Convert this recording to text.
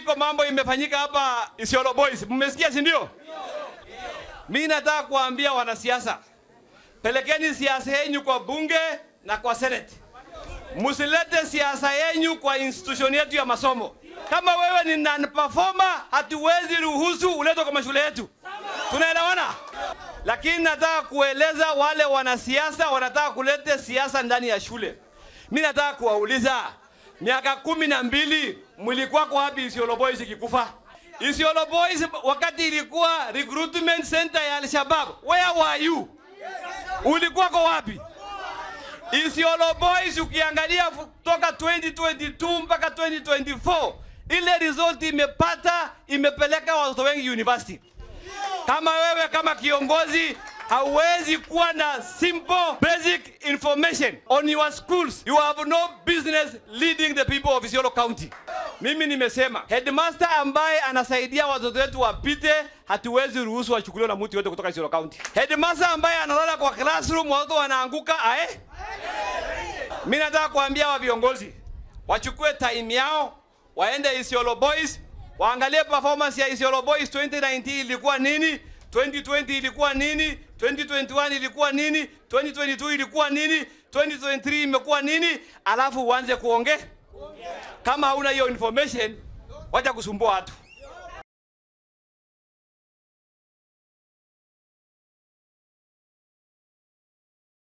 iko mambo imefanyika hapa Isiolo Boys, mmesikia si ndio? Mimi nataka kuambia wanasiasa, pelekeni siasa yenu kwa bunge na kwa senate. Msilete siasa yenu kwa institution yetu ya masomo. Kama wewe ni non performer, hatuwezi ruhusu uletwe kwa mashule yetu. Tunaelewana? Lakini nataka kueleza wale wanasiasa wanataka kuleta siasa ndani ya shule. Mimi nataka kuwauliza, miaka kumi na mbili mlikuwa kwa wapi Isiolo Boys ikikufa? Isiolo Boys wakati ilikuwa recruitment center ya Al-Shabaab, where were you? Ulikuwa kwa wapi? Isiolo Boys ukiangalia toka 2022 mpaka 2024 ile result imepata imepeleka watoto wengi university. Kama wewe kama kiongozi hauwezi kuwa na simple basic information on your schools, you have no business leading the people of Isiolo County. Mimi nimesema headmaster ambaye anasaidia watoto wetu wapite, hatuwezi ruhusu wachukuliwe na mtu yote kutoka Isiolo County. Headmaster ambaye analala kwa classroom watoto wanaanguka ae. Mimi nataka kuambia wa viongozi wachukue time yao, waende Isiolo Boys, waangalie performance ya Isiolo Boys 2019 ilikuwa nini, 2020 ilikuwa nini, 2021 ilikuwa nini, 2022 ilikuwa nini, 2023 imekuwa nini, alafu uanze kuongea. Kama hauna hiyo information, wacha kusumbua watu.